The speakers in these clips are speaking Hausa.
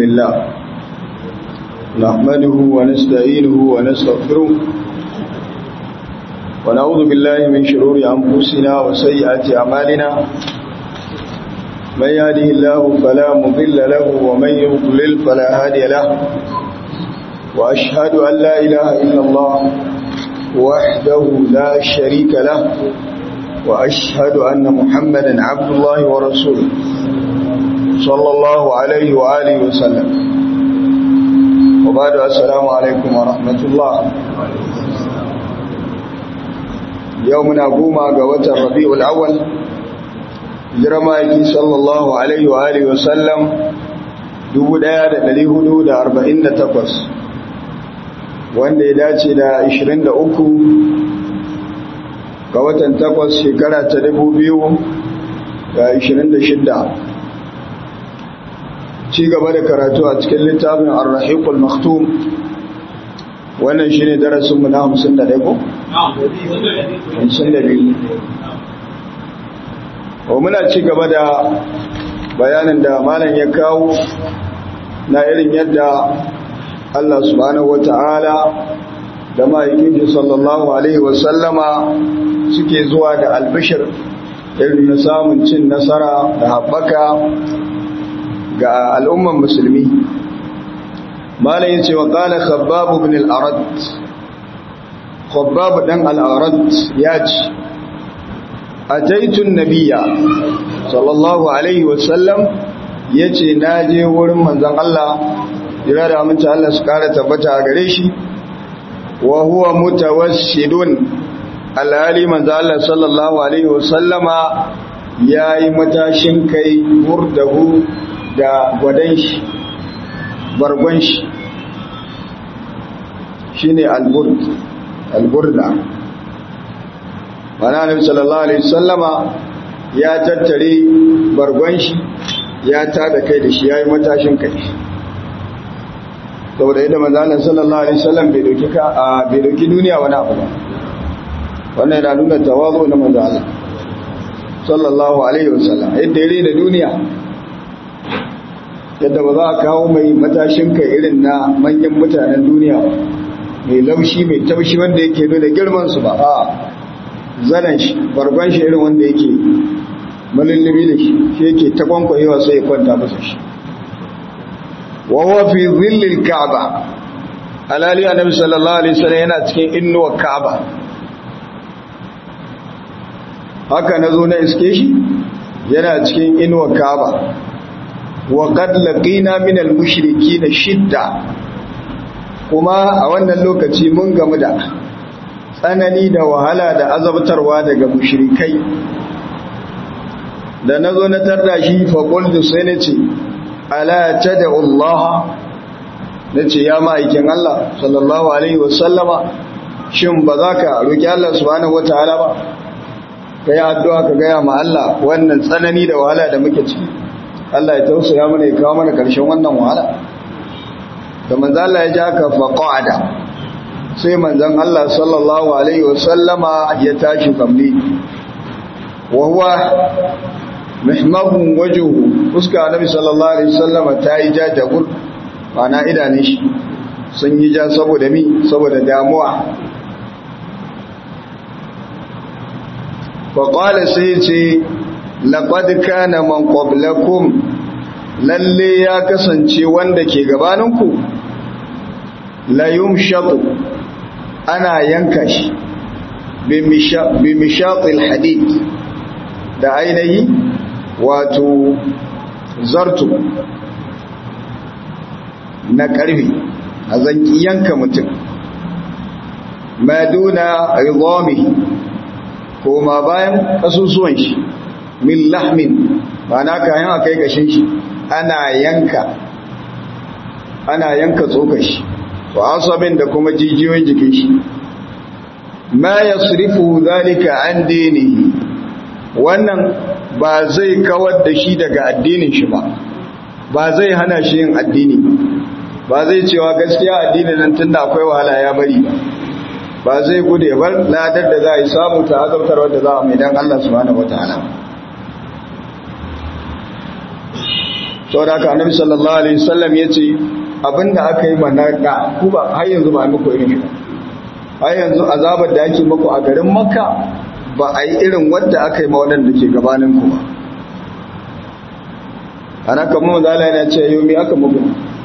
لله نحمده ونستعينه ونستغفره ونعوذ بالله من شرور أنفسنا وسيئات أعمالنا من يهده الله فلا مضل له ومن يضلل فلا هادي له وأشهد أن لا إله إلا الله وحده لا شريك له وأشهد أن محمدا عبد الله ورسوله صلى الله عليه وآله وسلم وبعد السلام عليكم ورحمة الله يومنا قوما قوة الربيع الأول جرمائك صلى الله عليه وآله وسلم dubu ɗaya da ɗari hudu da arba'in da takwas wanda ya dace da ashirin da uku ga watan takwas shekara ta dubu biyu da ashirin da shidda ci gaba da karatu a cikin littafin arrahikul maktum wannan shi ne darasinmu na hamsin da ɗaya ko? hamsin da biyu wa muna ci gaba da bayanin da malam ya kawo na irin yadda Allah subhanahu wa ta'ala da ma'aikin sallallahu Alaihi wasallama suke zuwa da albishir irin na samun cin nasara da haɓaka ga al'umman musulmi. Malayin ce wa ƙala khabbabu bin al'arad, khabbabu ɗan al'arad ya ce, A taitun nabiya, sallallahu Alaihi wasallam ya ce, Na je wurin manzan Allah, jira da amince Allah su ƙara tabbata a gare shi, wa huwa mutawassidun alhali manzo Allah sallallahu alaihi wasallama yayi matashin kai murdahu da gwadan shi bargon shi shine alburd alburda mana nabi sallallahu alaihi wasallama ya tattare bargon shi ya tada kai da shi yayi matashin kai saboda yadda manzo Allah sallallahu alaihi wasallam bai dauki ka bai dauki duniya wani abu ba wannan yana nuna tawazu na manzo Allah sallallahu alaihi wasallam yadda yare da duniya yadda ba za a kawo mai matashin kai irin na manyan mutanen duniya mai laushi mai taushi wanda yake nuna girman su ba a zanen shi barban shi irin wanda yake malullubi da shi shi yake ta kwankwayewa sai ya kwanta masa shi wa huwa fi dhillil ka'ba alali annabi sallallahu alaihi wasallam yana cikin innuwa ka'ba haka na zo na iske shi yana cikin inuwa kaba wa qad laqina min al-mushrikeen shidda kuma a wannan lokaci mun gamu da tsanani da wahala da azabtarwa daga mushrikai da nazo na tarda shi fa qultu sai nace ala tad'u Allah nace ya ma'aikin Allah sallallahu alaihi wasallama shin ba za ka roki Allah subhanahu wataala ba ka yi addu'a ka gaya ma Allah wannan tsanani da wahala da muke ciki Allah ya tausaya mana ya kawo mana ƙarshen wannan wahala da manzan Allah ya ji haka faƙa'ada sai manzan Allah sallallahu Alaihi wasallama ya tashi kamni wahuwa muhimmagun wajuhu fuska nabi sallallahu Alaihi wasallama ta yi ja jagur mana idanun shi sun yi ja saboda mi saboda damuwa faƙwale sai ce laƙad na man ƙwablakum lalle ya kasance wanda ke gabaninku layum shaƙu ana yanka shi bi mishaƙil hadid da ainihi wato zartu na ƙarfi a zanki yanka mutum maduna rizomi koma bayan kasusuwan shi min lahmin ba na kayan a kai gashin shi ana yanka ana yanka tsokar shi wa asabin da kuma jijiyoyin jikin shi ma yasrifu zalika an dinihi wannan ba zai kawar da shi daga addinin shi ba ba zai hana shi yin addini ba zai cewa gaskiya addinin nan tunda akwai wahala ya bari ba ba zai gude bar ladar da za a yi samu ta azabtar wadda za a mai dan Allah subhanahu wataala saboda haka annabi sallallahu alaihi wasallam yace abinda aka yi manaka ku ba har yanzu ba muku irin ita har yanzu azabar da ake muku a garin makka ba a yi irin wadda aka yi ma waɗanda ke gabanin ku ba ana kamar mazala yana ce yau me aka muku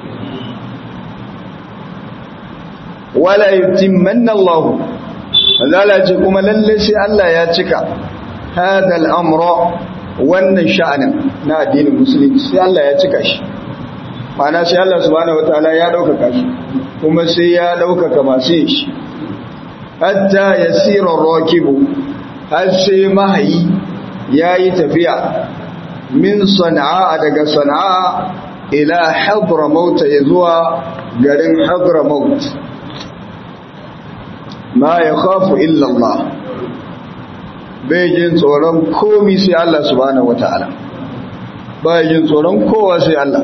wala yutimmanna Allah mazala ce kuma lalle sai Allah ya cika hadal amra wannan sha'anin na addinin musulunci sai Allah ya cika shi ma'ana sai Allah subhanahu wataala ya ɗaukaka shi kuma sai ya ɗaukaka masu yin shi hatta yasira rakibu har sai mahayi yayi tafiya min sana'a daga sana'a ila hadramaut ya zuwa garin hadramaut ma ya khafu illa Allah bai jin tsoron komi sai Allah subhanahu wata'ala bai jin tsoron kowa sai Allah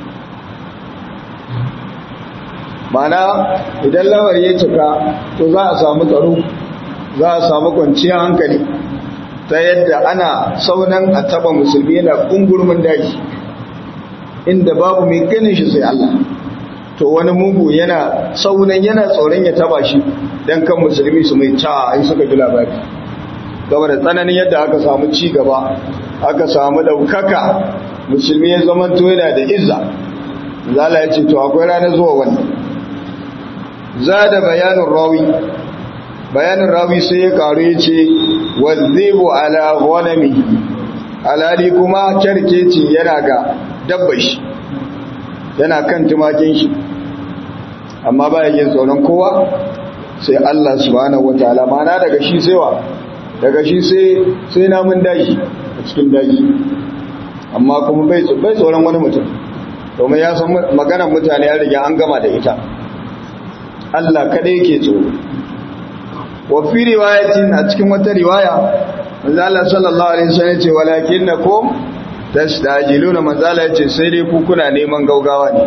mana idan lawar ya cika to za a samu tsaro za a samu kwanciyar hankali ta yadda ana saunan a taba musulmi yana kungurmin daji inda babu mai ganin shi sai Allah to wani mugu yana saunan yana tsoron ya taba shi don kan musulmi su mai ca in suka ji labari gaba da tsananin yadda aka samu ci gaba aka samu daukaka musulmi ya zama to yana da izza zala ya ce to akwai ranar zuwa wannan za da bayanin rawi bayanin rawi sai ya karu ya ce wazibu ala ghanami alali kuma kyarkeci yana ga dabba shi yana kan tumakin shi amma ba yin tsoron kowa sai Allah subhanahu wataala mana daga shi sai wa daga shi sai sai namun daji a cikin daji amma kuma bai bai tsoron wani mutum domin ya san maganar mutane ya riga an gama da ita Allah kadai yake tsoro wa fi riwayatin a cikin wata riwaya manzo Allah sallallahu alaihi wasallam ce walakinnakum tastajiluna manzo Allah yace sai dai ku kuna neman gaugawa ne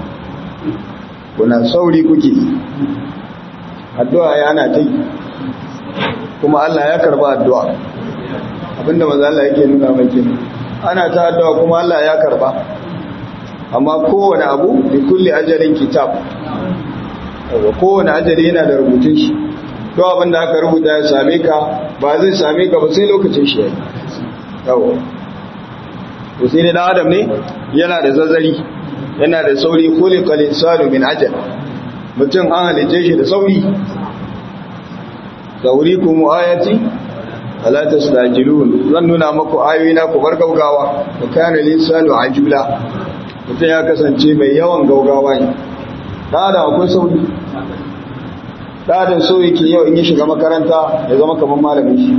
kuna sauri kuke addu'a yana ta kuma Allah ya karba addu'a abinda manzo Allah yake nuna maki ana ta addu'a kuma Allah ya karba amma kowane abu bi kulli ajalin kitab kowane ajali yana da rubutun shi to abin da aka rubuta ya same ka ba zai same ka ba sai lokacin shi yayi yawo to sai ne dan adam ne yana da zazzari yana da sauri khuliqal insanu min ajal mutum an halice shi da sauri saurikum ayati ala tastajilun zan nuna maku ayoyi na ku bar gaugawa wa kana linsanu ajula mutum ya kasance mai yawan gaugawa ne da da akwai sauri ɗadin so yake yau in yi shiga makaranta ya zama kamar malamin shi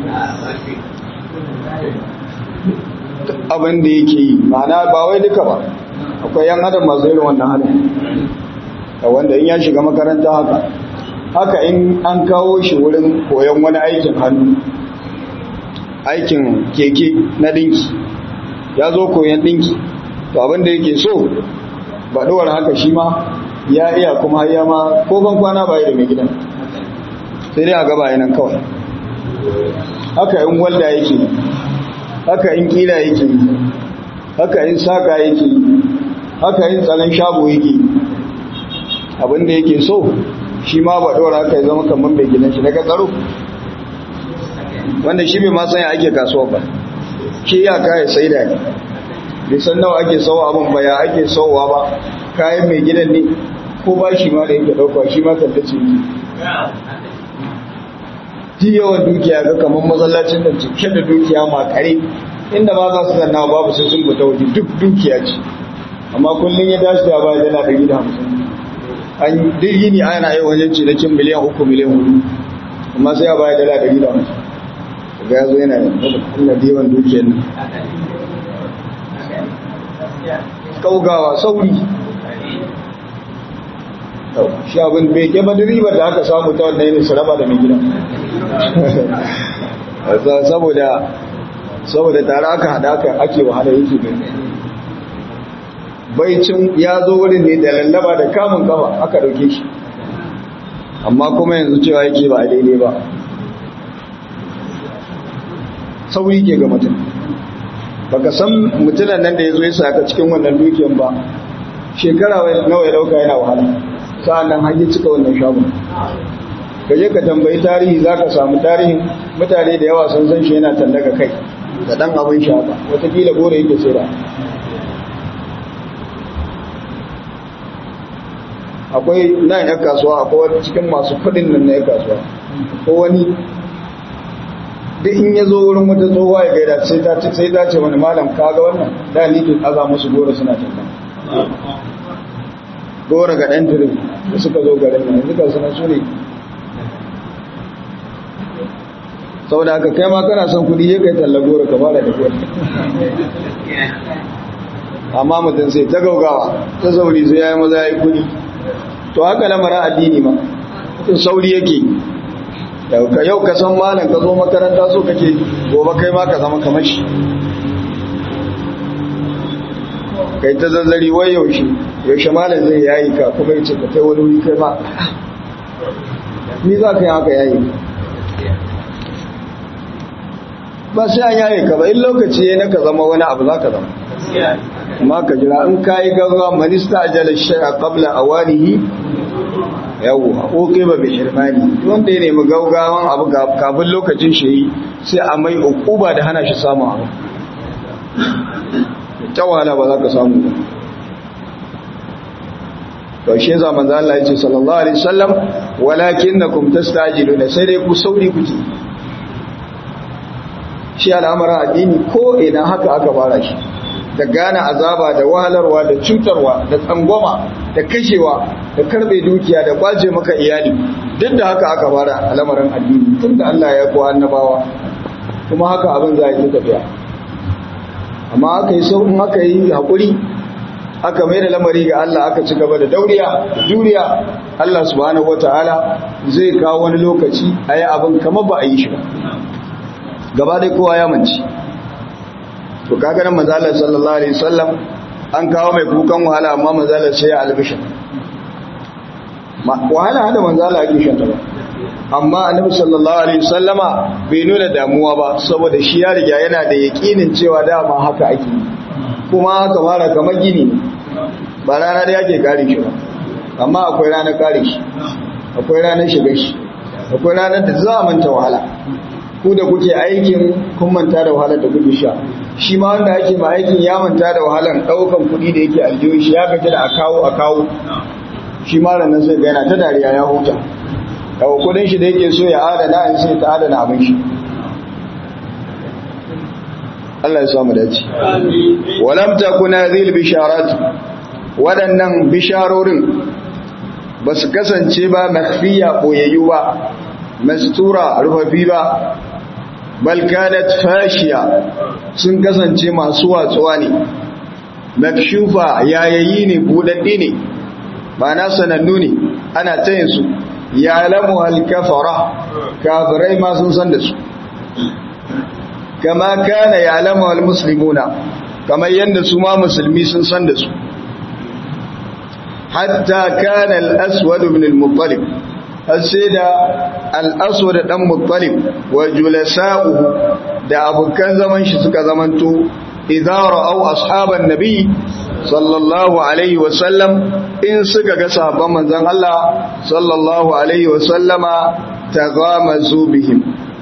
abin da yake yi ma'ana ba wai duka ba akwai yan adam masu irin wannan halin da wanda in ya shiga makaranta haka haka in an kawo shi wurin koyon wani aikin hannu aikin keke na dinki ya zo koyon dinki to abin da yake so baɗuwar haka shi ma ya iya kuma ya ma ko ban kwana ba da mai gidan sai dai a gaba yanan kawai haka in walda yake haka in kila yake haka in saka yake haka in tsanan shago yake abinda yake so shi ma ba dora haka ya zama kamar mai gidan shi daga tsaro wanda shi bai ma san ya ake kasuwa ba shi ya kaya sai da ne bai san nawa ake sauwa abin ba ya ake sauwa ba kayan mai gidan ne ko ba shi ma da yake ɗauka shi ma tallace ne ji yawan dukiya ga kamar masallacin da cike da dukiya makare inda ba za su zanna babu sai sun fita waje duk dukiya ce amma kullum ya dashi da baya dala ɗari da hamsin an duk yini ana yi wajen cinikin miliyan uku miliyan hudu amma sai ya baya dala ɗari da hamsin ga ya zo yana da yawan dukiyar nan kaugawa sauri shi abin bai ke bada ribar da aka samu ta wannan yin saraba da mai gidan saboda saboda tare aka hada aka ake wahala yake gani baicin ya zo wurin ne da lallaba da kamun kafa aka dauke shi amma kuma yanzu cewa yake ba a daidai ba sauri ke ga mutum baka san mutunan nan da ya zo ya saka cikin wannan dukiyan ba shekara nawa ya dauka yana wahala sa'an nan hanyar cika wannan shagon ka je ka tambayi tarihi za ka samu tarihin mutane da yawa sun san shi yana tallaga kai da ɗan abin shaka watakila gore yake tsira akwai na yan kasuwa akwai wani cikin masu kudin nan na yan kasuwa ko wani duk in ya zo wurin wata tsohuwa ya gaida sai ta sai ta ce wani malam kaga wannan da ni kin aza musu goro suna talla goro ga ɗan turin da suka zo garin nan yanzu kan suna su ne saboda haka kai ma kana son kudi ya kai talla goro ka fara da kuwa amma mutum sai ta gaugawa ta sauri sai ya yi maza ya yi kudi to haka lamarin addini ma mutum sauri yake yau ka san malam ka zo makaranta so kake gobe kai ma ka zama kamar shi kai ta zazzari wai yaushe yaushe malam zai yayi ka kuma yace ka kai wani wuri kai ma ni za ka yi haka yayi ba sai an yaye ka ba in lokaci ya na ka zama wani abu za ka zama amma ka jira in ka yi gaggawa manista ajala shay'a qabla awanihi yawo oke ba bai shirmani wanda ya nemi gaugawan abu kafin lokacin shi yi sai a mai ukuba da hana shi samun abu ta wahala ba za ka samu ba to shi yasa manzo Allah yace sallallahu alaihi wasallam walakinnakum tastajiluna sai dai ku sauri kuke shi al'amarin addini ko ina haka aka fara shi da gane azaba da wahalarwa da cutarwa da tsangwama da kashewa da karbe dukiya da kwace maka iyali duk da haka aka fara al'amarin addini tun da Allah ya ko annabawa kuma haka abin za a yi tafiya amma aka yi sau in aka yi haƙuri aka mai da lamari ga Allah aka ci gaba da dauriya juriya Allah subhanahu wata'ala zai kawo wani lokaci a yi abin kamar ba a yi shi ba gaba dai kowa ya manci to kaga nan manzalar sallallahu alaihi wasallam an kawo mai kukan wahala amma manzalar sai ya albishin wahala hada manzala ake shanta ba amma annabi sallallahu alaihi wasallama bai nuna damuwa ba saboda shi ya riga yana da yakinin cewa dama haka ake kuma haka mara kamar gini ba rana da yake kare shi ba amma akwai ranar kare shi akwai ranar shiga shi akwai ranar da za a manta wahala ku da kuke aikin kun manta da wahalar da kuke sha shi ma wanda ake ma aikin ya manta da wahalar daukan kuɗi da yake aljihu shi ya gaji da a kawo a kawo shi ma ranar sai ga yana ta dariya ya huta daga kudin shi da yake so ya adana in sai ta adana abin shi Allah ya samu dace walam takuna zil bisharat waɗannan bisharorin ba su kasance ba makhfiya boyayyu ba mastura rufafi ba bal kanat fashiya sun kasance masu watsuwa ne makshufa yayayi ne budaddi ne ba na sanannu ne ana tayin su ya lamu alkafara kafirai ma sun san da su kama kana ya lamu almuslimuna kamar yadda su ma musulmi sun san da su hatta kana al-aswad ibn al-muttalib sai da al-aswad dan muttalib wa julasa'uhu da abokan zaman shi suka zamanto idza ra'aw ashaban nabi sallallahu alaihi wasallam in suka ga sahabban manzon Allah sallallahu alaihi wasallama taghamazu bihim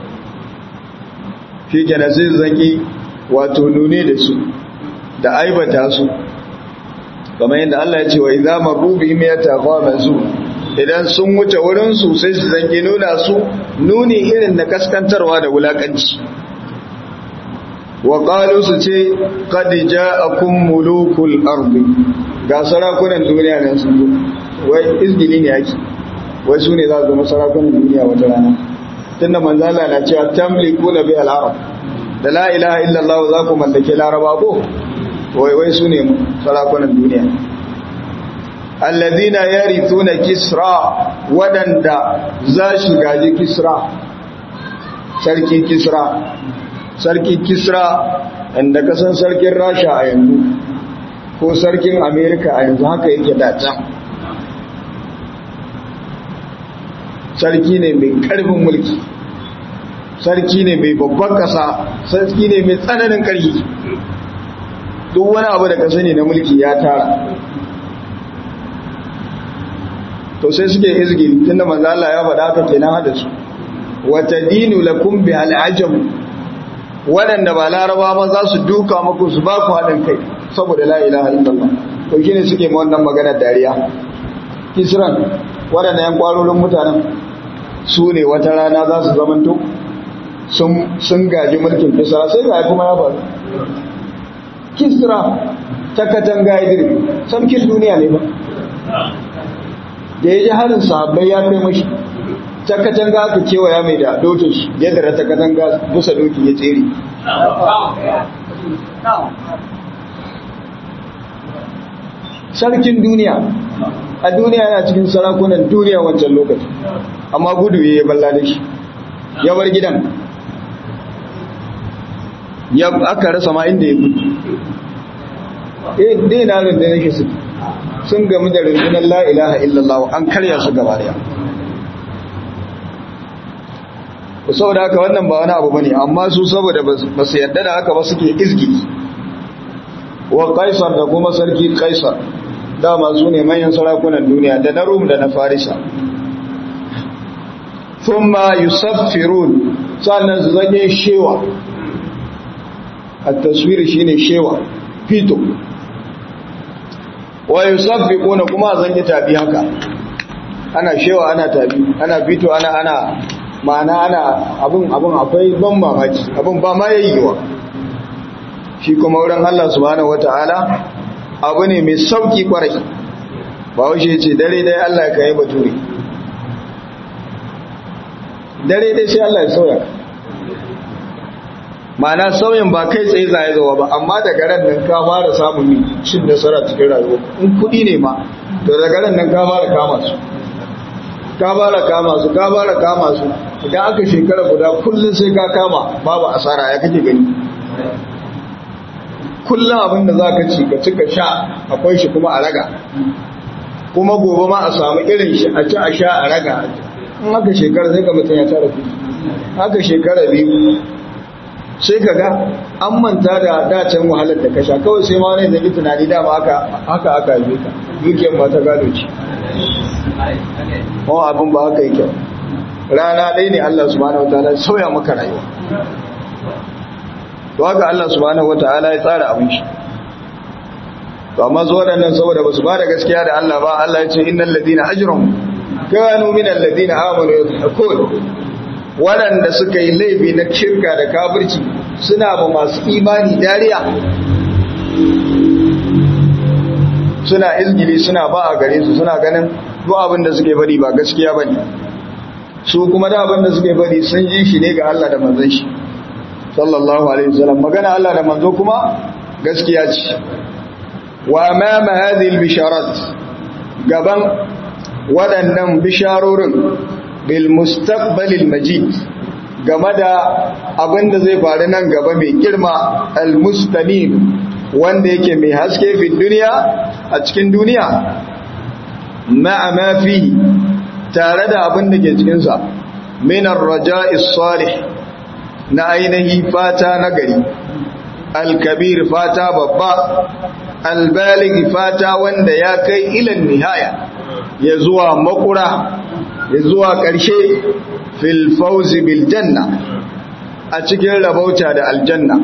shi kenan sai zaki wato nune da su da aibata su kamar yadda Allah ya ce wa idza marru bihim yataghamazu idan sun wuce wurin su sai su zangi nuna su nuni irin da kaskantarwa da wulakanci wa qalu su ce qad ja'akum mulukul ardi ga sarakunan duniya nan sun zo wai izgili ne yake wai su ne za su zama sarakunan duniya wata rana tunda manzala na cewa tamlikuna bi al-arab da la ilaha illa Allah za ku mallake laraba ko wai wai su ne sarakunan duniya alladhina yarithuna kisra wadanda za shi gaji kisra sarki kisra sarki kisra inda kasan sarkin rasha a yanzu ko sarkin amerika a yanzu haka yake da can sarki ne mai karfin mulki sarki ne mai babban kasa sarki ne mai tsananin karfi duk wani abu da ka sani na mulki ya tara to sai suke izgili tunda manzo Allah ya faɗa haka kenan hada su wata dinu lakum bi al'ajam waɗanda ba laraba ba za su duka muku su ba ku haɗin kai saboda la ilaha illallah to shine suke ma wannan magana dariya kisran waɗanda yan kwarorin mutanen su ne wata rana za su zamanto sun gaji mulkin kisra sai ga kuma ya faru kisra ta katanga idiri sarkin duniya ne ba da ya ji harin sahabbai ya kai mashi ta katanga aka kewaya mai da dokin shi yadda ta katanga busa doki ya tsere sarkin duniya a duniya yana cikin sarakunan duniya wancan lokaci amma gudu ya yi balla da shi ya bar gidan ya aka rasa ma inda ya gudu eh dai na rundunar shi su sun gamu da rundunar la ilaha illallah an karya su gaba daya saboda haka wannan ba wani abu bane amma su saboda ba su yarda da haka ba suke izgili wa kaisar da kuma sarki kaisar dama su ne manyan sarakunan duniya da na rum da na farisa thumma yusaffirun sannan su zage shewa a taswiri shine shewa fito wa yusaffiquna kuma zan yi tabi haka ana shewa ana tabi ana fito ana ana ma'ana ana abun abun akwai ban mamaki abun ba ma yayiwa shi kuma wurin Allah subhanahu wataala abu ne mai sauki kwarai ba wuce ce dare dai Allah ka yi bature dare dai sai Allah ya sauya ma'ana sauyin ba kai tsaye zai zuwa ba amma daga ran nan ka fara samun cin nasara cikin rayuwa in kudi ne ma to daga ran nan ka fara kama su ka fara kama su ka fara kama su idan aka shekara guda kullum sai ka kama babu asara ya kake gani kullum abin da za ka ci ka ci ka sha akwai shi kuma a raga kuma gobe ma a samu irin shi a ci a sha a raga in haka shekara sai ka mutum ya tara kuɗi haka shekara biyu sai ka ga an manta da dacen wahalar da ka sha kawai sai ma wani zai tunani dama haka haka aka yi ka dukiyar ba ta gado ce kuma abin ba haka yake rana ɗaya ne Allah subhanahu wa ta'ala sauya maka rayuwa to haka Allah subhanahu wa ta'ala ya tsara abin shi to amma zo waɗannan saboda ba su ba da gaskiya da Allah ba Allah ya ce innal ladina ajramu kanu minal ladina amanu yadhakun waɗanda suka yi laifi na shirka da kafirci suna ba masu imani dariya suna izgili suna ba a gare su suna ganin duk abin da suke bari ba gaskiya ba ne su kuma da abin da suke bari sun ji shi ne ga Allah da manzon shi sallallahu alaihi wasallam magana Allah da manzo kuma gaskiya ce wa amama hadhihi albisharat gaban waɗannan bisharorin bil mustaqbalil majid game da abin da zai faru nan gaba mai girma al mustanim wanda yake mai haske fi duniya a cikin duniya ma'a ma fi tare da abin da ke cikin sa min ar-raja'i salih na ainihi fata na gari al-kabir fata babba al-baligh fata wanda ya kai ilan nihaya ya zuwa makura ya zuwa ƙarshe fil fauzi bil janna a cikin rabauta da aljanna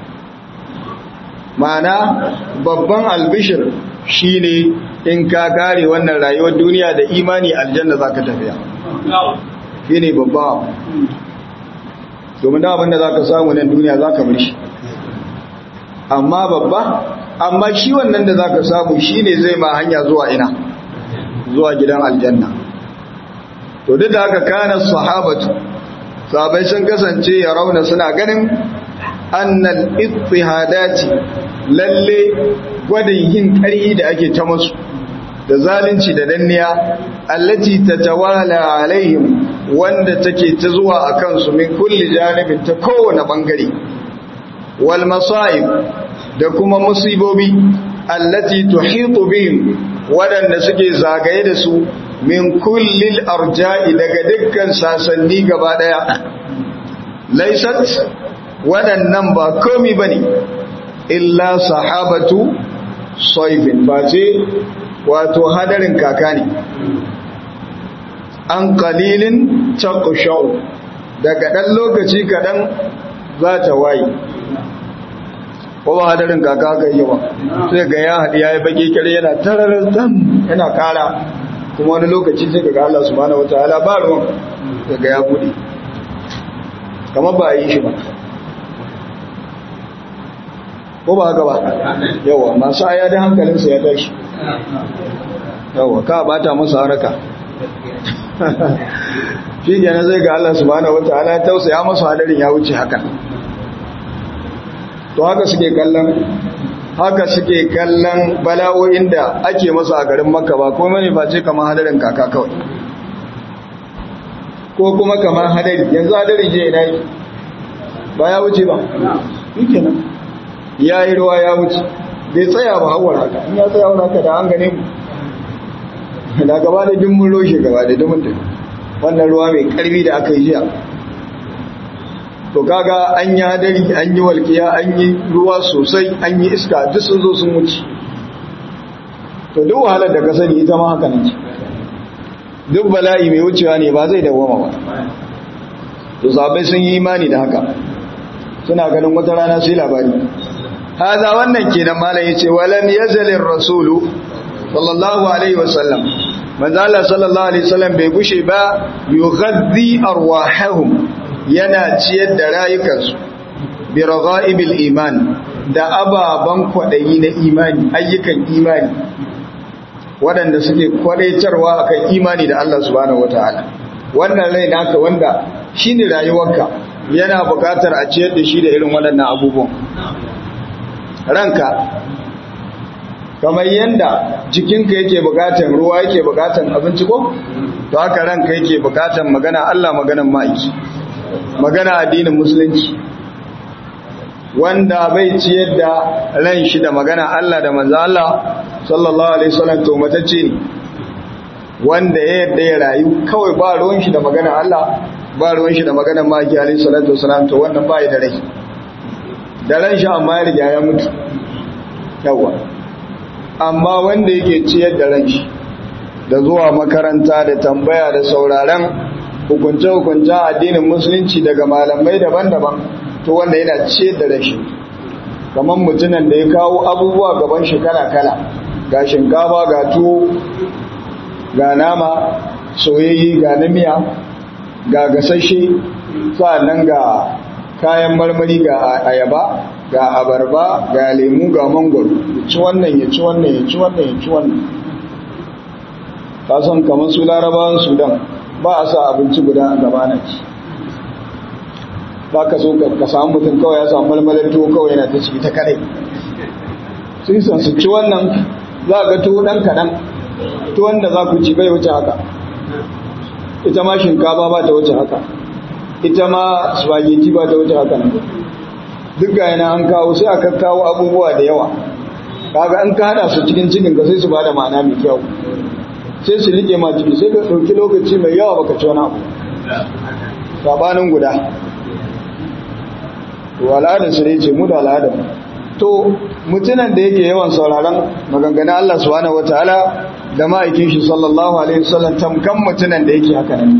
ma'ana babban albishir shine in ka kare wannan rayuwar duniya da imani aljanna zaka tafiya shine babba domin da abinda zaka samu nan duniya zaka bar shi amma babba amma shi wannan da zaka samu shine zai ma hanya zuwa ina zuwa gidan aljanna to duk da haka kana sahabatu sahabbai sun kasance ya rauna suna ganin annal ittihadati lalle gwadin yin ƙarhi da ake ta musu da zalunci da danniya allati tatawala alaihim wanda take ta zuwa akan su min kulli janibin ta kowane bangare wal masaib da kuma musibobi allati tuhitu bihim waɗanda suke zagaye da su min kullil arja'i daga dukkan sasanni gaba ɗaya laisat waɗannan ba komi ba ne illa sahabatu soifin ba ce wato hadarin kaka ne an kalilin takushau daga ɗan lokaci kaɗan za ta waye ko ba hadarin kaka ka yi ba sai ga ya haɗi ya yi baƙi kare yana tararar zan yana kara kuma wani lokaci sai ga Allah subhanahu wataala ba ruwan daga ya buɗe kamar ba a yi shi ba ko ba haka ba yawa masu aya da hankalinsa ya tashi yawa ka bata masa haraka shi gane zai ga Allah subhanahu wataala tausaya masa hadarin ya wuce haka to haka suke kallon haka suke kallon bala'o'in da ake masa a garin makka ba ko mani face kamar hadarin kaka kawai ko kuma kamar hadari yanzu hadarin je ina yi ba ya wuce ba yake nan ya yi ruwa ya wuce bai tsaya ba hawar haka in ya tsaya haka da an gane mu da gaba da dimmin roshe gaba da dimmin da wannan ruwa mai karfi da aka yi jiya to kaga an yi hadari an yi walƙiya an yi ruwa sosai an yi iska duk sun zo sun wuce to duk wahalar da ka sani ita ma haka nan ce duk bala'i mai wucewa ne ba zai dawoma ba to sabai sun yi imani da haka suna ganin wata rana sai labari haza wannan kenan malam yace walam yazalir rasulu sallallahu alaihi wasallam manzo Allah sallallahu alaihi wasallam bai gushe ba yughaddi arwahahum yana ciyar da rayukansu bi raghaibil iman da ababan kwadayi na imani ayyukan imani waɗanda suke kwadaitarwa akan imani da Allah subhanahu wataala wannan rai naka wanda shine rayuwarka yana buƙatar a ciyar da shi da irin waɗannan abubuwan ranka kamar yanda jikinka yake buƙatar ruwa yake buƙatar abinci ko to haka ranka yake buƙatar magana Allah maganan ma'aiki magana addinin musulunci wanda bai ciyar da ran shi da magana Allah da manzo Allah sallallahu alaihi wasallam to matacce ne wanda ya yadda ya rayu kawai ba ruwan shi da magana Allah ba ruwan shi da magana maki alaihi salatu wasallam to wannan bai da rai da ran shi amma ya riga ya mutu yawa amma wanda yake ciyar da ran shi da zuwa makaranta da tambaya da sauraron hukunce-hukuncen addinin musulunci daga malamai daban-daban to wanda yana ciyar da rashi kamar mutunan da ya kawo abubuwa gaban shi kala-kala ga shinkafa ga tuwo ga nama soyayyi ga namiya ga gasashe sa'annan ga kayan marmari ga ayaba ga abarba ga lemu ga mangwaro ya ci wannan ya ci wannan ya ci wannan ya ci wannan kasan kamar su larabawan sudan ba a sa abinci guda a gabana ci ba ka so ka samu mutum kawai ya samu malmalar tuwo kawai yana ta ciki ta kadai sun san su ci wannan za ga tuwo ɗan kaɗan tuwon da za ku ci bai wuce haka ita ma shinkafa ba ta wuce haka ita ma spaghetti ba ta wuce haka nan duk ga yana an kawo sai aka kawo abubuwa da yawa kaga an ka hada su cikin cikin ka sai su bada ma'ana mai kyau sai su rike ma ciki sai ka ɗauki lokaci mai yawa baka ci wani abu sabanin guda to al'adar su ne ce mu da al'adar to mutunan da yake yawan sauraron maganganun Allah subhanahu wataala da ma'aikin shi sallallahu alaihi wasallam tamkan mutunan da yake haka nan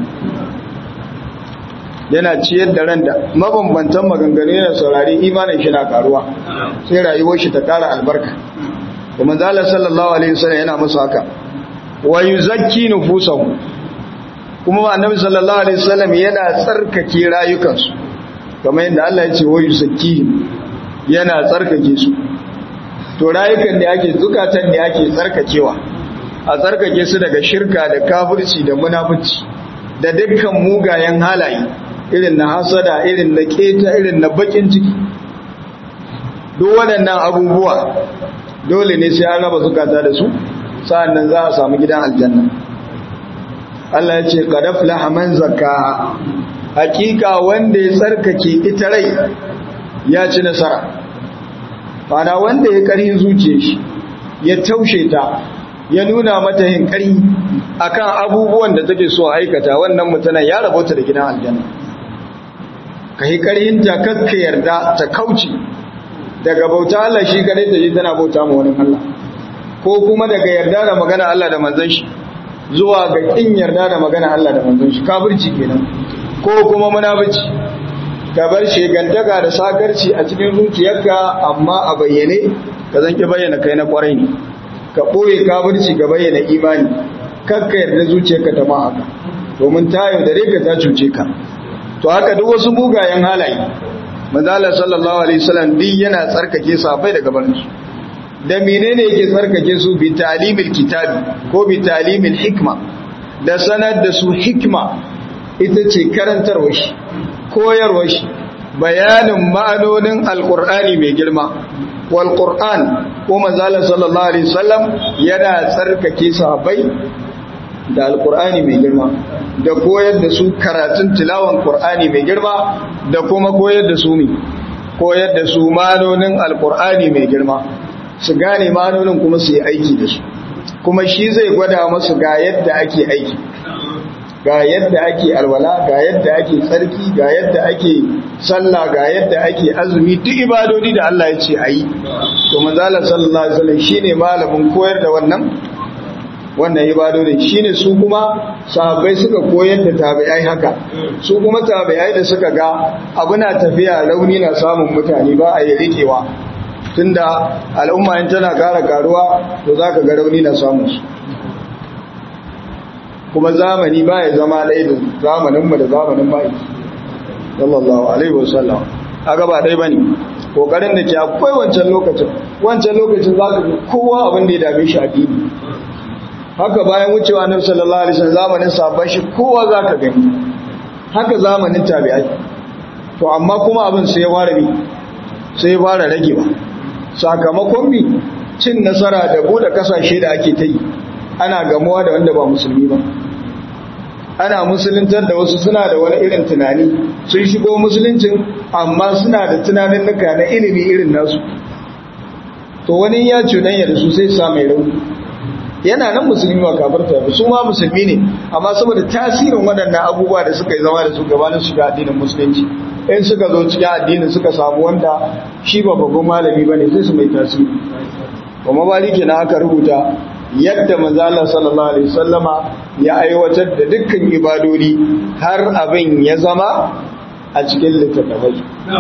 yana ciyar da ran da mabambantan maganganu yana saurari imanin shi na karuwa sai rayuwar shi ta kara albarka kuma zalla sallallahu alaihi wasallam yana musu haka wa yuzakki nufusahum kuma annabi sallallahu alaihi wasallam yana tsarkake rayukansu kamar yadda Allah ya ce wa yuzakki yana tsarkake su to rayukan ne ake zukatan ne ake tsarkakewa a tsarkake su daga shirka da kafirci da munafici da dukkan mugayen halaye irin na hasada irin na keta irin na bakin ciki duk waɗannan abubuwa dole ne sai an raba zukata da su sa'annan za a samu gidan aljanna Allah ya ce qad aflaha man zakkaha hakika wanda ya tsarkake ita rai ya ci nasara fana wanda ya ƙarhin zuciya shi ya taushe ta ya nuna mata yin ƙari akan abubuwan da take so aikata wannan mutanen ya rabota da gidan aljanna ka yi ƙarhin ta kakka yarda ta kauce daga bauta Allah shi kadai ta je tana bauta ma wani Allah ko kuma daga yarda da magana Allah da manzon shi zuwa ga kin yarda da magana Allah da manzon shi kafirci kenan ko kuma munafici ka bar shegantaka da sakarci a cikin zuciyarka amma a bayyane ka zan ki bayyana kai na kwarai ne ka boye kafirci ka bayyana imani kakka yarda zuciyarka ta ma haka domin ta yaudare ka ta cuce ka to haka duk wasu mugayen halaye manzala sallallahu alaihi wasallam duk yana tsarkake sahabbai daga barin su da menene yake tsarkake su bi talimil kitabi ko bi talimil hikma da sanar da su hikma ita ce karantarwa shi koyarwa shi bayanin ma'anonin alqur'ani mai girma wal qur'an ko manzala sallallahu alaihi wasallam yana tsarkake sahabbai da alqur'ani mai girma da koyar da su karatun tilawan qur'ani mai girma da kuma koyar da su ne koyar da su ma'anonin alqur'ani mai girma su gane ma'anonin kuma su yi aiki da su kuma shi zai gwada masu ga yadda ake aiki ga yadda ake alwala ga yadda ake tsarki ga yadda ake sallah ga yadda ake azumi duk ibadodi da Allah ya ce ayi to manzala sallallahu alaihi wasallam shine malamin koyar da wannan wannan ibadodin shine su kuma sahabbai suka koyar da tabi'ai haka su kuma tabi'ai da suka ga abu na tafiya rauni na samun mutane ba a yi rikewa tunda al'umma in tana kara karuwa to zaka ga rauni na samun su kuma zamani ba ya zama ɗaya da zamaninmu da zamanin mai sallallahu alaihi wasallam aga ba ɗaya bane kokarin da ke akwai wancan lokacin wancan lokacin zaka ga kowa abin da ya dame shi addini haka bayan wucewa annabi sallallahu alaihi wasallam zamanin sabon shi kowa zaka gani haka zamanin tabi'ai to amma kuma abin sai ya fara bi sai ya fara ragewa sakamakon mi cin nasara da bude kasashe da ake ta yi ana gamuwa da wanda ba musulmi ba ana musuluntar da wasu suna da wani irin tunani sun shigo musuluncin amma suna da tunanin nuka na ilimi irin nasu to wani ya cuɗanya da su sai sa mai rauni yana nan musulmi ba kafarta ba su ma musulmi ne amma saboda tasirin waɗannan abubuwa da suka yi zama da su gabanin shiga addinin musulunci in suka zo cikin addinin suka samu wanda shi ba babban malami ba ne sai su mai tasiri kuma maliki na aka rubuta yadda manzala sallallahu alaihi wasallama ya aiwatar da dukkan ibadodi har abin ya zama a cikin littattafai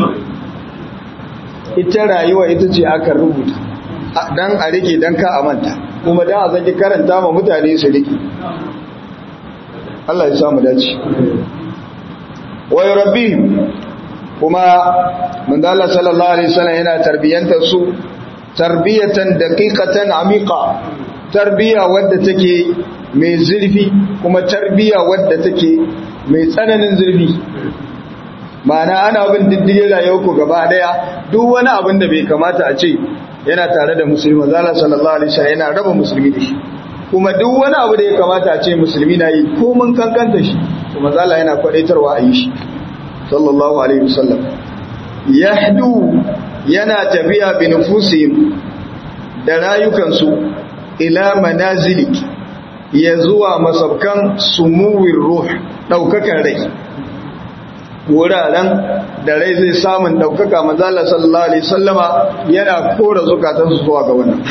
ita rayuwa ita ce aka rubuta dan a rike dan ka amanta kuma dan a zaki karanta ma mutane su rike Allah ya samu dace wa rabbihim kuma manzala sallallahu alaihi wasallam yana tarbiyantar su tarbiyatan daqiqatan amiqa tarbiya wadda take mai zurfi kuma tarbiya wadda take mai tsananin zurfi ma'ana ana bin diddigin rayuwarku gaba daya duk wani abin da bai kamata a ce yana tare da musulmi zala sallallahu alaihi wasallam yana raba musulmi da shi kuma duk wani abu da ya kamata a ce musulmi na yi ko mun kankanta shi kuma zala yana kwadaitarwa a yi shi sallallahu alaihi wasallam yahdu yana tafiya bi nufusihim da rayukansu ila manazilik ya zuwa masabkan sumuwin ruh daukakan rai wuraren da rai zai samun daukaka manzala sallallahu alaihi sallama yana kora zukatansu zuwa ga wannan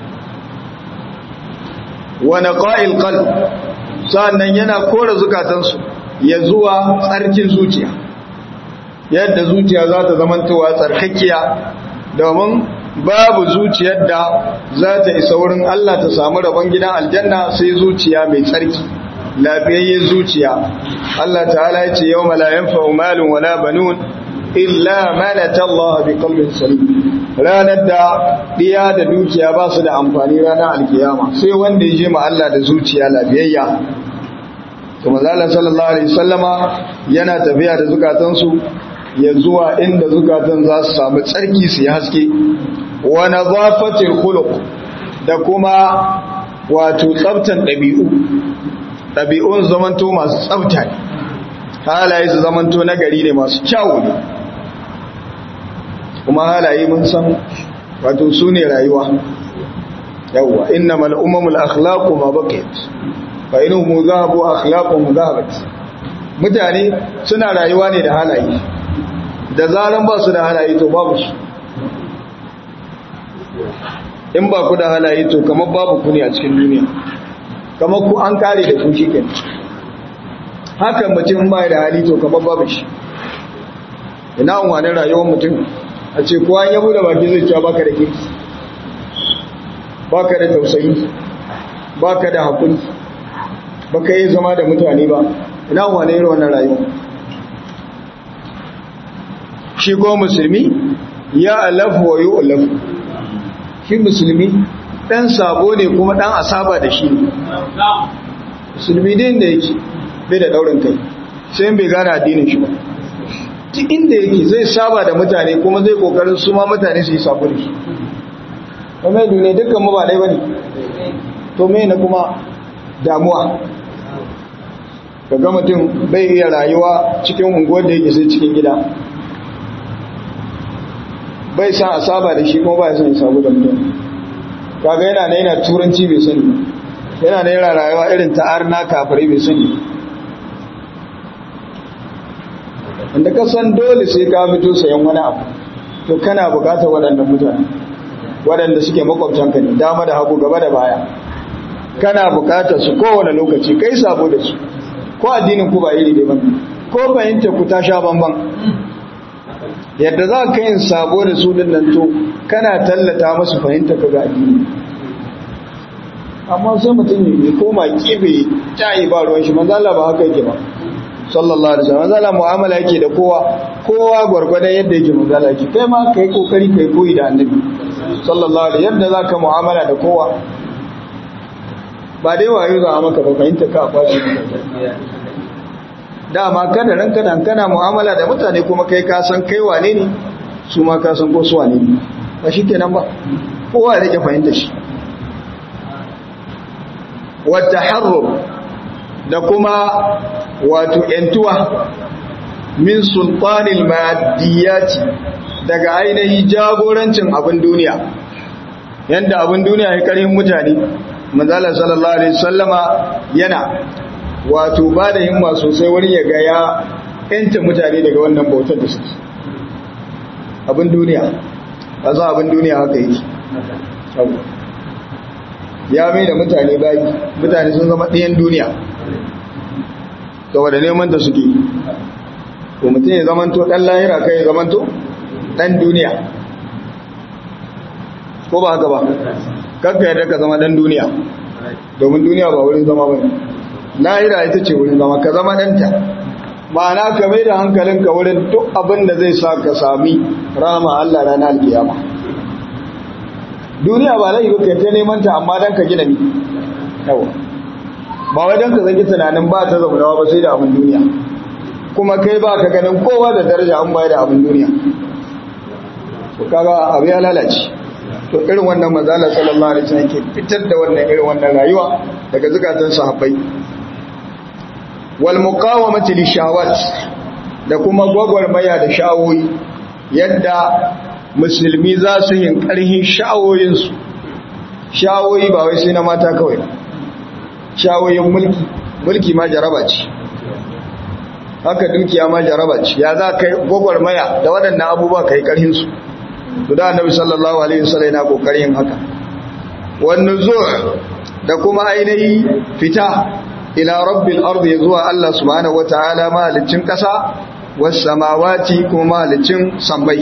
wani ƙa'il ƙal sa'annan yana kora zukatansu ya zuwa tsarkin zuciya yadda zuciya za ta zamantowa tsarkakiya domin babu zuciyar da za ta isa wurin Allah ta samu rabon gidan aljanna sai zuciya mai tsarki lafiyayyen zuciya Allah ta'ala ya ce yau malayan fa'umalin wala banun illa manata Allah bi qalbin salim ranar da diya da dukiya ba su da amfani ranar alkiyama sai wanda ya je ma Allah da zuciya lafiyayya to manzo sallallahu alaihi wasallama yana tafiya da zukatansu ya zuwa inda zukatan za su samu tsarki su yi haske wa nazafatil khuluq da kuma wato tsaftan ɗabi'u ɗabi'un zamanto masu tsafta ne halaye su zamanto nagari ne masu kyawu ne kuma halaye mun san wato su ne rayuwa yawwa innamal umamul akhlaqu ma baqiyat fa inhum dhahabu akhlaquhum dhahabat mutane suna rayuwa ne da halaye da zaran ba su da halaye to babu su in ba ku da halaye to kamar babu ku ne a cikin duniya kamar ku an kare da ku shi kenan haka mutum ba da hali to kamar babu shi ina wani rayuwar mutum a ce kowa ya bude baki zai cewa baka da kirki baka da tausayi baka da hakuri baka yi zama da mutane ba ina wani irin wannan rayuwa shi ko musulmi ya alafu wa yi alafu shi musulmi ɗan sabo ne kuma ɗan asaba da shi ne musulmi din da yake bai da ɗaurin kai sai bai gane addinin shi ba duk inda yake zai saba da mutane kuma zai kokarin su ma mutane su yi sabo da shi kuma yi duniya dukkan mu ba ɗaya ba ne to mai na kuma damuwa ga mutum bai iya rayuwa cikin unguwar da yake sai cikin gida bai san a saba da shi kuma ba ya san ya sabu da mutum kaga yana na yana turanci bai sani yana na yana rayuwa irin ta'ar na kafirai bai sani inda ka san dole sai ka fito sayan wani abu to kana bukatar waɗannan mutane waɗanda suke makwabtanka ne dama da hagu gaba da baya kana bukatar su kowane lokaci kai sabo da su ko addinin ku ba iri ne ba ko fahimta ku ta sha bamban yadda za ka yin sabo da su din nan to kana tallata musu fahimta ka ga addini amma sai mutum ne koma kibe tayi ba ruwan shi manzo Allah ba haka yake ba sallallahu alaihi wasallam manzo Allah mu'amala yake da kowa kowa gurgurdan yadda yake manzo Allah yake kai ma kai kokari kai koyi da annabi sallallahu alaihi yadda zaka mu'amala da kowa ba dai wayo za a maka ba fahimta ka kwashi dama kada ran kana kana mu'amala da mutane kuma kai ka san kai wane ne su ma ka san ko su wane ne ba shi kenan ba kowa ya rike fahimta shi wa taharrur da kuma wato yantuwa min sultanil maddiyati daga ainihin jagorancin abin duniya yanda abin duniya ya karhin mutane manzala sallallahu alaihi wasallama yana wato ba da himma sosai wani ya ga ya yanta mutane daga wannan bautar da suke abin duniya ba za abin duniya haka yi ya mai da mutane bayi mutane sun zama ɗayan duniya saboda neman da suke ko mutum ya zamanto ɗan lahira kai ya zamanto ɗan duniya ko ba haka ba kakka yadda ka zama ɗan duniya domin duniya ba wurin zama ba lahira ita ce wurin zama ka zama ɗanta ma'ana ka mai da hankalinka wurin duk abin da zai sa ka sami rama Allah ranar alkiyama duniya ba laifi ka ta neman ta amma dan ka gina ni yawa ba wai dan ka zaki tunanin ba ta zaunawa ba sai da abin duniya kuma kai ba ka ganin kowa da daraja an bayar da abin duniya to kaga abu ya lalace to irin wannan manzala sallallahu alaihi wasallam ke fitar da wannan irin wannan rayuwa daga zukatan sahabbai wal muqawamati lishawat da kuma gwagwarmaya da shawoyi yadda musulmi za su yin ƙarhin sha'awoyinsu sha'awoyi ba wai sai na mata kawai sha'awoyin mulki mulki ma jaraba ce haka dukiya ma jaraba ce ya za ka gwagwarmaya da waɗannan abubuwa ka yi ƙarhinsu su da annabi sallallahu alaihi wasallam yana ƙoƙarin haka wannan zuwa da kuma ainihi fita ila rabbil ardi zuwa Allah subhanahu wataala mahalicin ƙasa was samawati kuma mahalicin sambai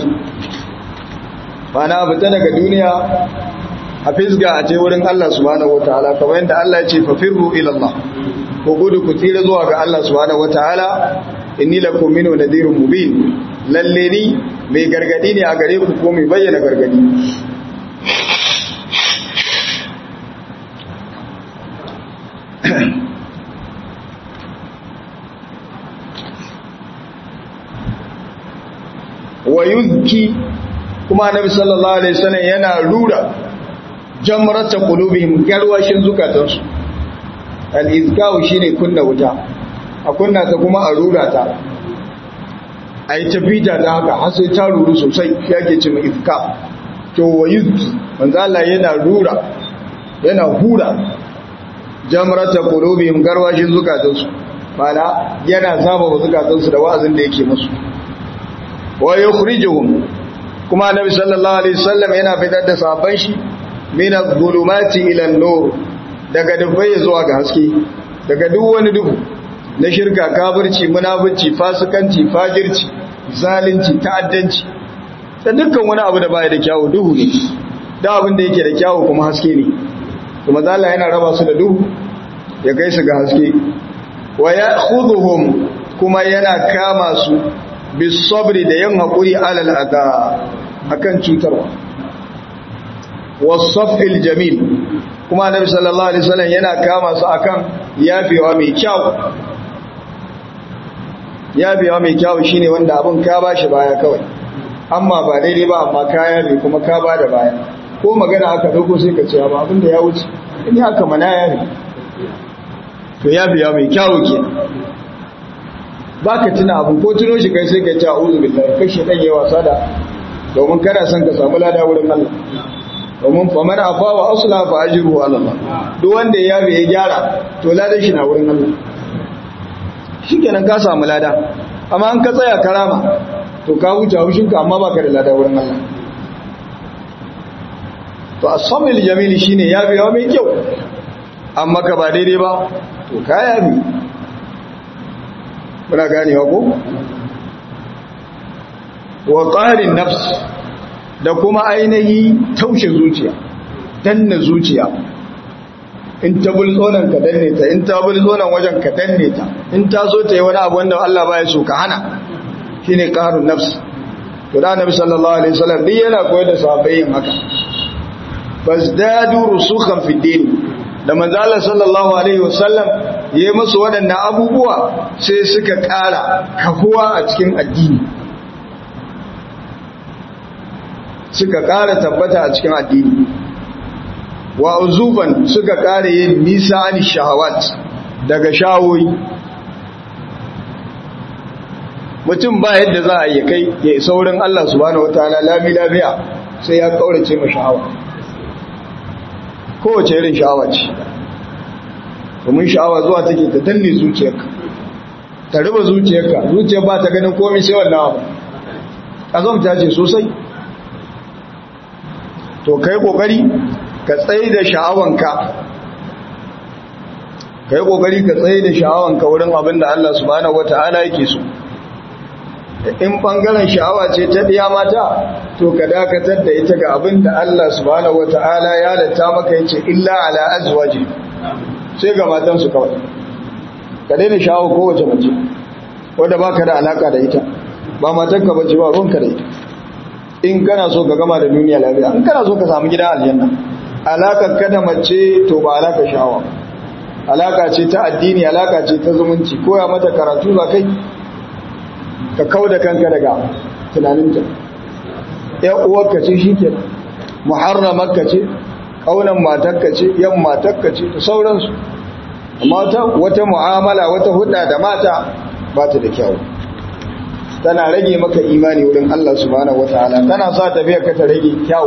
bana fita daga duniya a fisga a ce wurin Allah subhanahu wataala kamar yadda Allah ya ce fafirru ila Allah ko gudu ku tsira zuwa ga Allah subhanahu wataala inni lakum minhu nadhirun mubin lalle ni mai gargadi ne a gare ku ko mai bayyana gargadi wa yuzki kuma annabi sallallahu alaihi wasallam yana rura jamrata qulubihim garwashin zukatansu al-izkau shine kunna wuta a kunna ta kuma a rura ta ai tafita ta haka har sai ta ruru sosai yake cewa izka to wa yuzki manzo Allah yana rura yana hura jamrata qulubihim garwashin zukatansu bana yana zaba zukatansu da wa'azin da yake musu wa yukhrijuhum kuma annabi sallallahu alaihi wasallam yana fitar da sahabban shi min adh-dhulumati ila an-nur daga dubbai zuwa ga haske daga duk wani duhu na shirka kafirci munafici fasikanci fajirci zalunci ta'addanci da dukkan wani abu da baya da kyawu duhu ne da abin da yake da kyawu kuma haske ne kuma zalla yana raba su da duhu ya kai su ga haske wa ya'khudhuhum kuma yana kama su bis sabri da yin hakuri alal adha akan cutarwa was safil jamil kuma annabi sallallahu alaihi wasallam yana kama su akan yafewa mai kyau yafewa mai kyau shine wanda abin ka bashi baya kawai amma ba daidai ba amma kaya ne kuma ka ba da baya ko magana aka dauko sai ka ce ba abin da ya wuce in haka mana ya ne to yafewa mai kyau ke baka tuna abu ko tuno shi kai sai ka ce a'udhu billahi kai shedan yayi wasa da domin kana son ka samu lada wurin Allah domin faman afa wa asla fa ajruhu ala Allah duk wanda ya yabe ya gyara to ladan shi na wurin Allah shikenan ka samu lada amma an ka tsaya karama to ka huce haushin ka amma baka da lada wurin Allah to as-samil jamil shine yabe yawa mai kyau amma ka ba daidai ba to ka yabe muna ganewa ko wa qarin nafs da kuma ainihi taushe zuciya danna zuciya in ta bulzonan ka danne ta in ta bulzonan wajen ka danne ta in ta so ta yi wani abu wanda Allah baya so ka hana shine qarun nafs to da Annabi sallallahu alaihi wasallam duk yana koyar da sahabbai yin haka fasdadu rusukhan fi din da manzo Allah sallallahu alaihi wasallam yayi musu waɗannan abubuwa sai suka ƙara kahuwa a cikin addini suka ƙara tabbata a cikin addini wa uzufan suka ƙara yin nisa an shahawat daga shawoyi mutum ba yadda za a yi kai ya isa wurin Allah subhanahu wataala lami lafiya sai ya kaurace ma sha'awa kowace irin sha'awa ce domin sha'awa zuwa take ta danne zuciyarka ta riba zuciyarka zuciyar ba ta ganin komai sai wannan abu azamta ce sosai to kai kokari ka tsaye da sha'awanka kai kokari ka tsaye da sha'awanka wurin abin da Allah subhanahu wataala yake so in bangaren sha'awa ce ta biya mata to ka dakatar da ita ga abin da Allah subhanahu wataala ya halatta maka yace illa ala azwaji sai ga matan su kawai ka daina sha'awa kowace mace wanda baka da alaka da ita ba matanka bace ba ruwanka da ita in kana so ka gama da duniya lafiya in kana so ka samu gidan aljanna alakar ka da mace to ba alaka shawa alaka ce ta addini alaka ce ta zumunci koya mata karatu ba kai ka kau da kanka daga tunaninta yan uwarka ce shike muharramarka ce kaunan matarka ce yan matarka ce da sauransu amma wata mu'amala wata hudda da mata ba ta da kyau tana rage maka imani wurin Allah subhanahu wataala tana sa tafiya ka ta rage kyau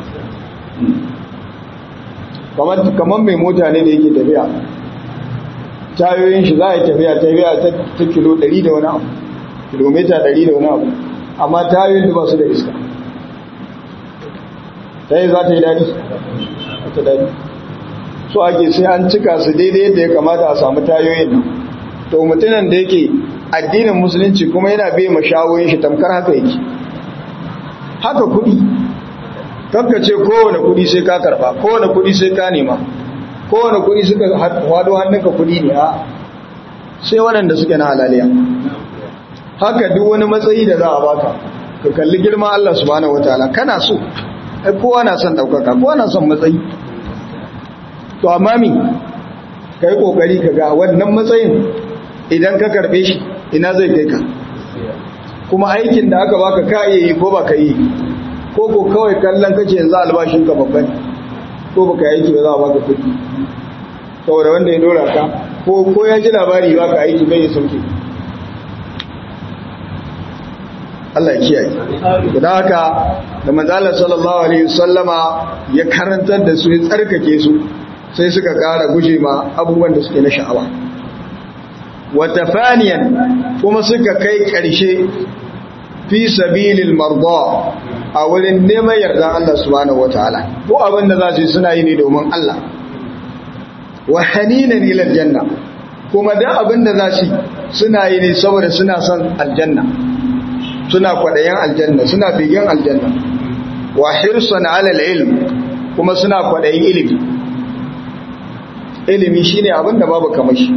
kamar kamar mai mota ne da yake tafiya tayoyin shi za a yi tafiya tafiya ta kilo 100 da wani abu kilomita 100 da wani abu amma tayoyin da ba su da iska ta yi za ta yi daɗi ta daɗi so ake sai an cika su daidai yadda ya kamata a samu tayoyin nan to mutumin da yake addinin musulunci kuma yana bai mashawoyin shi tamkar haka yake haka kudi kanka ce kowane kudi sai ka karba kowane kudi sai ka nema kowane kudi suka hado hannunka kudi ne a sai waɗanda suke na halaliya haka duk wani matsayi da za a baka ka kalli girma Allah subhanahu wataala kana so ai kowa na son daukaka kowa na son matsayi to amma mi kai kokari ka ga wannan matsayin idan ka karbe shi ina zai kai ka kuma aikin da aka baka ka iya yi ko baka yi ko ko kawai kallon kace yanzu albashin ka babban ko baka yi aiki ba za a baka kuɗi saboda wanda ya dora ka ko ko ya ji labari baka aiki bai ya sauke Allah ya kiyaye da haka da manzalar sallallahu alaihi wasallama ya karantar da su ya tsarkake su sai suka ƙara guje ma abubuwan da suke na sha'awa wata faniyan kuma suka kai ƙarshe fi sabilil marda a wurin neman yardan Allah subhanahu wataala ko abin da za su yi suna yi ne domin Allah wa haninan ila aljanna kuma da abin da za su suna yi ne saboda suna son aljanna suna kwadayen aljanna suna bigen aljanna wa hirsan ala ilm kuma suna kwadayin ilimi ilimi shine abin da babu kamar shi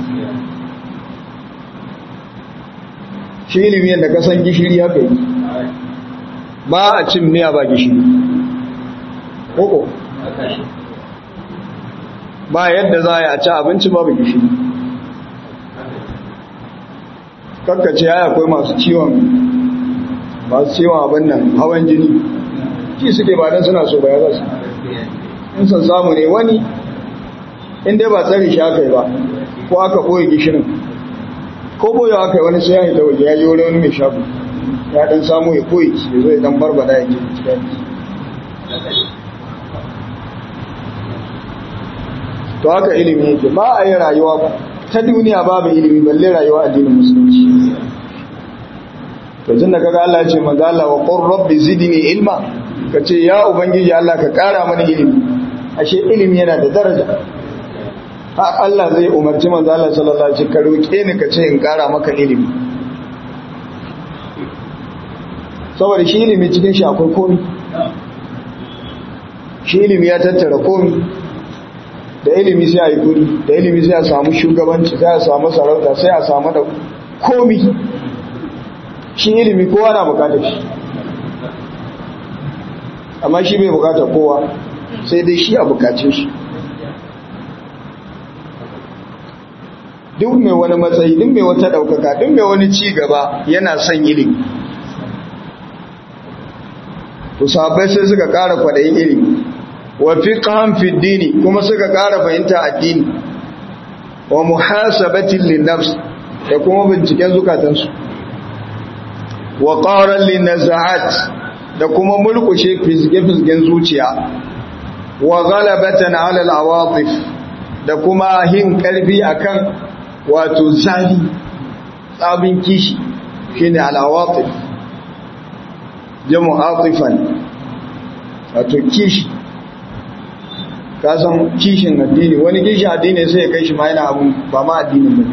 shi ilimi yadda ka san gishiri haka yi ba a cin miya ba gishiri koko ba yadda za a ci abinci babu gishiri kakkace ya akwai masu ciwon masu ciwon abin nan hawan jini shi suke ba don suna so ba ya zasu in san samu ne wani inda ba tsari shi aka yi ba ko aka ɓoye gishirin ko ɓoye aka yi wani sai ya hita waje ya yi wani mai shafu ya dan samu ya koyi ya zo ya dan barbada ya ke cikin to haka ilimi yake ba a yi rayuwa ta duniya babu ilimi balle rayuwa addinin musulunci to tun da kaga Allah ya ce manzo Allah wa qur rabbi zidni ilma kace ya ubangiji Allah ka kara mana ilimi ashe ilimi yana da daraja ha Allah zai umarci manzo Allah sallallahu alaihi wasallam ka roke ni kace in kara maka ilimi saboda shi ilimi cikin shi akwai komi shi ilimi ya tattara komi da ilimi sai a yi kudi da ilimi sai a samu shugabanci sai a samu sarauta sai a samu da komi shi ilimi kowa na bukatar shi amma shi bai bukatar kowa sai dai shi a bukace shi duk mai wani matsayi duk mai wata daukaka duk mai wani ci gaba yana son ilimi to sahabbai sai suka ƙara kwaɗayin ilimi wa fiqhan fi dini kuma suka ƙara fahimta addini wa muhasabatin lin nafs da kuma binciken zukatansu wa qaran lin nazaat da kuma mulkushe fizge-fizgen zuciya wa ghalabatan ala al-awatif da kuma hin karfi akan wato zali tsabin kishi shine al-awatif jamu atifan wato kishi ka san kishin addini wani kishin addini sai ya kai shi ma yana abun ba ma addinin ba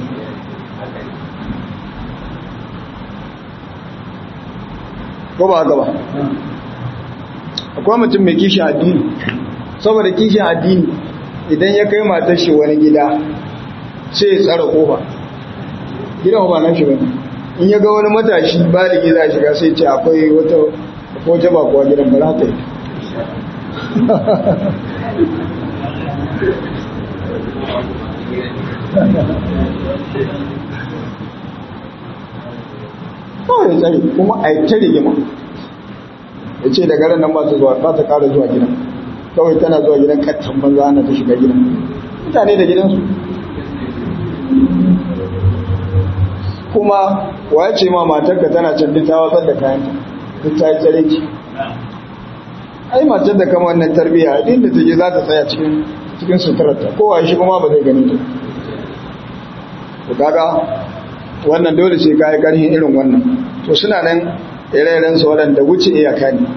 ko ba haka ba akwai mutum mai kishin addini saboda kishin addini idan ya kai matar shi wani gida sai ya tsara kofa gidan ba nan shi bane in ya ga wani matashi baligi za shiga sai ce akwai wata wata bakuwa gidan ba za ta yi kawai tsari kuma a yi ta rigima ya ce da garin nan ba ta zuwa ba ta kara zuwa gidan kawai tana zuwa gidan kattan banza ana ta shiga gidan mutane da gidansu kuma waye ce ma matarka tana can duk ta watsar da kayanta duk ta yi tsare ki ai matar da kama wannan tarbiyya din da take za ta tsaya cikin cikin suturarta kowa shi kuma ba zai gani ta to kaga wannan dole sai kai karhin irin wannan to suna nan ire-iren su waɗanda wuce iyaka ne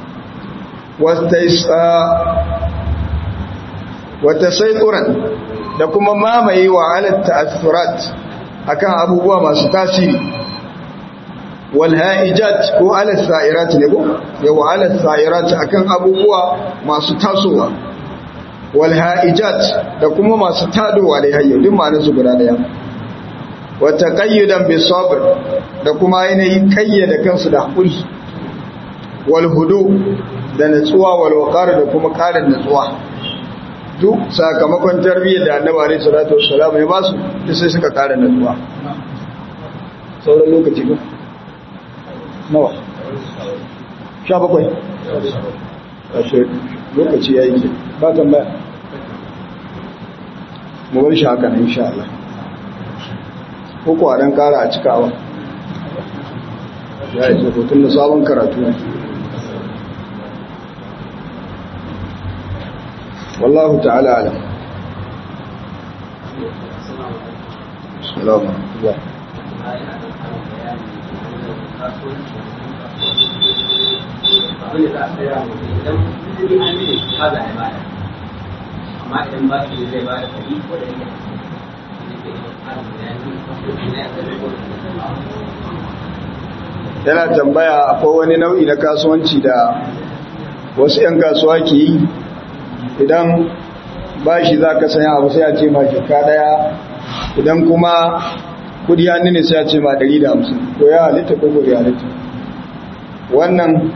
wata saituran da kuma mamaye wa alat ta'assurat akan abubuwa masu tasiri wal ha'ijat ko ala sa'irat ne ko yawa ala sa'irat akan abubuwa masu tasowa wal ha'ijat da kuma masu tadowa da hayyo duk ma'anar su guda daya wa taqayyudan bis sabr da kuma ainihin kayyada kansu da hakuri wal hudu da natsuwa wal waqar da kuma karin natsuwa duk sakamakon tarbiyyar da annabi alaihi salatu wassalam ya basu duk sai suka kara natsuwa sauran lokaci ko nawa sha bakwai ashe lokaci ya yi ke ba tambaya mu bar shi haka nan insha Allah ko kuwa dan kara a cikawa ya yi tun da sabon karatu ne والله تعالى أعلم السلام عليكم amma idan ba shi zai ba da kari ko da yake yana tambaya akwai wani nau'i na kasuwanci da wasu 'yan kasuwa ke yi idan ba shi za ka sanya abu sai a ce ma shekka daya idan kuma kudi hannu ne sai a ce ma 150 ko ya halitta ko ko ya halitta wannan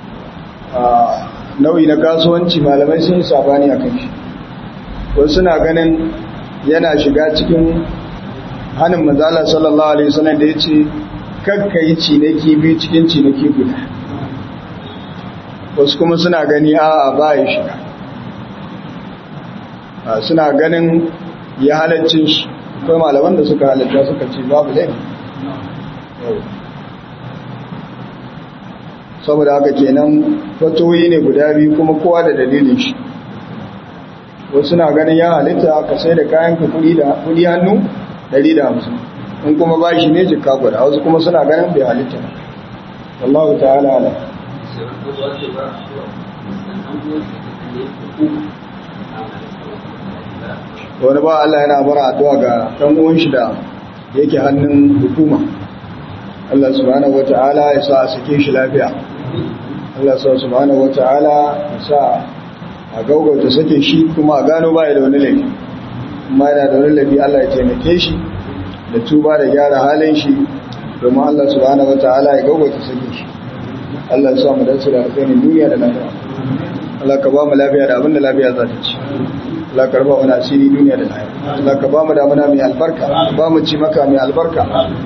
nau'i na kasuwanci malamai sun yi sabani a kan shi wasu suna ganin yana shiga cikin hannun manzala sallallahu alaihi wasallam da ya ce kakka yi cinaki biyu cikin cinaki guda wasu kuma suna gani a ba ya shiga suna ganin ya halaccin shi akwai malaman da suka halatta suka ce babu laifi saboda haka kenan fatoyi ne guda biyu kuma kowa da dalilin shi wasu na ganin ya halitta ka sai da kayan ka kudi hannu 150 in kuma ba shi ne jika guda wasu kuma suna ganin bai halitta wallahu ta'ala ala wani ba Allah yana bara addu'a ga ɗan uwan shi da yake hannun hukuma Allah subhanahu wata'ala ya sa a sake shi lafiya Allah subhanahu wata'ala ya sa a gaugauta sake shi kuma a gano baya da wani laifi amma yana da wani laifi Allah ya taimake shi da tuba da gyara halin shi domin Allah subhanahu wata'ala ya gaugauta sake shi Allah ya sa mu dace da alkhairin duniya da lafiya Allah ka ba mu lafiya da abin da lafiya za ta ci Allah ka raba mu asiri duniya da lafiya Allah ka ba mu damuna mai albarka ba mu ci maka mai albarka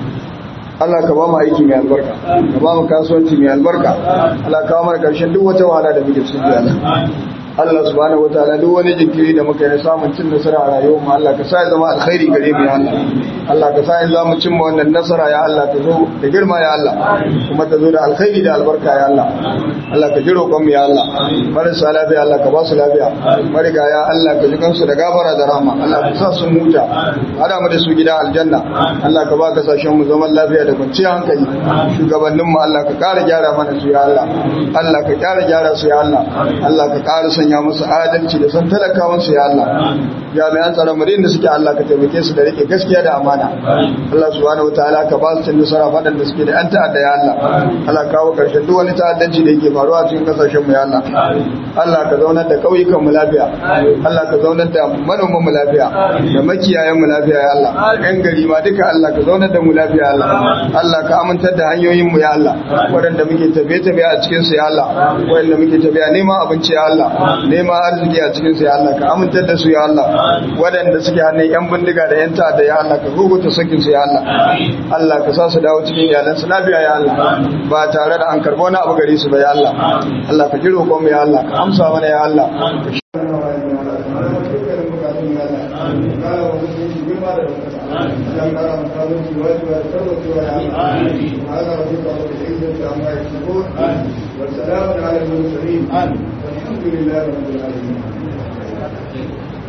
Allah ka ba mu aiki mai albarka ka ba mu kasuwanci mai albarka Allah ka ba mu karshen duk wata wahala da muke cikin Allah Allah subhanahu wataala duk wani jinkiri da muka yi samun cin nasara a rayuwar mu Allah ka sa ya zama alkhairi gare mu ya Allah Allah ka sa ya zama cin mu wannan nasara ya Allah ta zo da girma ya Allah kuma ta zo da alkhairi da albarka ya Allah Allah ka ji roƙon mu ya Allah marasa lafiya Allah ka ba su lafiya mariga ya Allah ka ji kansu da gafara da rahama Allah ka sa su huta hada mu da su gida aljanna Allah ka ba kasashen mu zaman lafiya da kwanciyar hankali shugabannin mu Allah ka ƙara gyara mana su ya Allah Allah ka ƙara gyara su ya Allah Allah ka ƙara sanya musu adalci da san talakawansu ya Allah jami'an tsaron mu da suke Allah ka taimake su da rike gaskiya da amana Allah subhanahu wataala ka ba su cin nasara fadan da suke da yan ta'adda ya Allah Allah kawo karshen duk wani ta'addanci da yake faruwa cikin kasashen mu ya Allah Allah ka zaunar da kauyukan mu lafiya Allah ka zaunar da manoman mu lafiya da makiyayan mu lafiya ya Allah yan gari ma duka Allah ka zaunar da mu lafiya ya Allah Allah ka amintar da hanyoyin mu ya Allah waɗanda muke tafiye-tafiye a cikin su ya Allah waɗanda muke tafiya neman abinci ya Allah neman arziki a cikin su ya Allah ka amintar da su ya Allah waɗanda suke hannun yan bindiga da yan ta'adda ya Allah ka guguta sakin su ya Allah Allah ka sa su dawo cikin iyalan su lafiya ya Allah ba tare da an karbo na abu gare su ba ya Allah Allah ka ji roƙon mu ya Allah ka amsa mana ya Allah والسلام على المرسلين والحمد لله رب العالمين